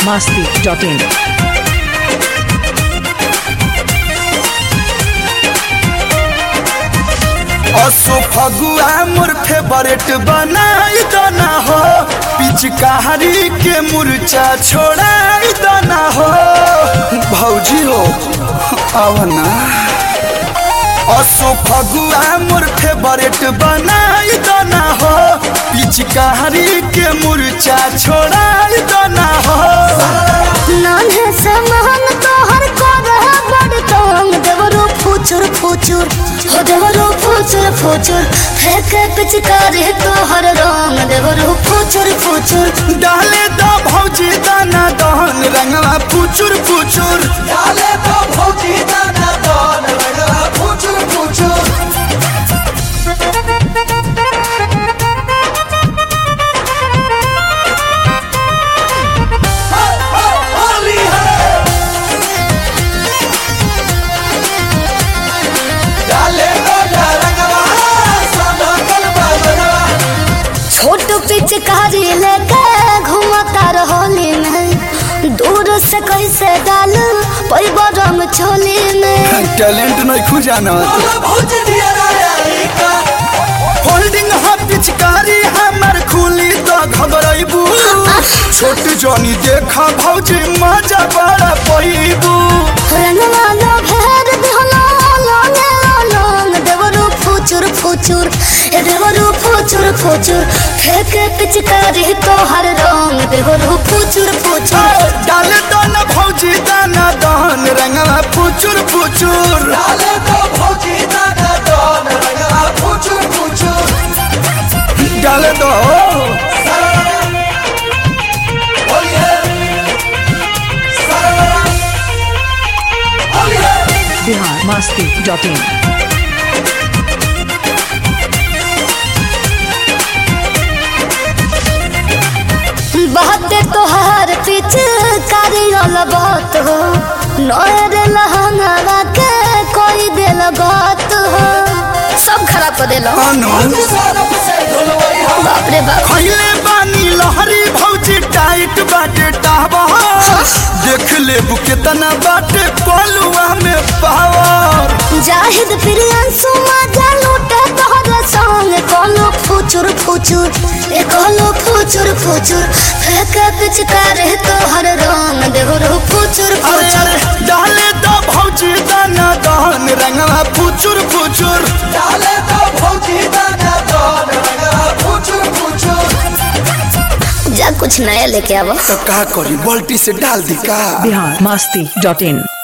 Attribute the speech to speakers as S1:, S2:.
S1: masti.in.
S2: असो फगुआ मोर favourite बनाई दना हो पिचकारी के मुरचा छोड़ाई दना हो भौजी हो आवना असो फगुआ मोर फेवरेट बनाई दना हो पिचकारी के मुरचा छोड़ाई दना हो
S3: नान्हे से महन तोहर करह बड़ तंग देवरो फुचुर फुचुर हो देवरो फुचुर फुचुर फेंके पिचकारी तोहर रंग देवरो फुचुर फुचुर
S2: डाले दो भौजी दाना दहन रंगवा फुचुर फुचुर डाले दो भौजी दाना दहन रंगवा फुचुर फुचुर होली है डाले दो रंगवा सादा कलबा
S3: छोट पिचकारी लेके घूमता रहोली में दूर से कैसे डाल पैबो रंग छोली में
S2: टैलेंट नहीं खुजाना होल्डिंग हा पिचकारी हमर खुली तो घबराइबू छोट जनी देखा भौजी मजा बड़ा पैबू
S3: रंगवा लो भेर दिहलो लोंगे लोंग देवरो फुचुर फुचुर ए देवरो फुचुर फुचुर फेंके पिचकारी तोहर रंग देवरो फुचुर फुचुर
S2: डाले दो न भौजी दाना दहन रंगवा फुचुर फुचुर डाले दो भौजी दाना दहन रंगवा फुचुर फुचुर डाले दो
S1: Bihar masti.in.
S3: बहते तोहर पिचकारी वाला बात हो नोर लहंगा के कोई दिल बात हो सब खराब कर देलो
S2: अनु
S3: बाप रे बाप
S2: खैले बानी लहरी भौजी टाइट बाटे टावा देख ले केतना बाटे पलुआ में पावर
S3: जाहिद प्रियंसु मजा लूटे तोहर संग कोनो फुचुर फुचुर ए कोनो फुचुर फुचुर फेंके पिचकारी तोहर रंग देहरो फुचुर
S2: अरे
S3: फुचुर
S2: अरे डाले दो भौजी दाना दहन रंगवा फुचुर फुचुर डाले दो भौजी दाना दहन रंगवा फुचुर फुचुर
S3: जा कुछ नया लेके आवो
S2: तो का करी बाल्टी से डाल दी का
S1: Bihar masti.in.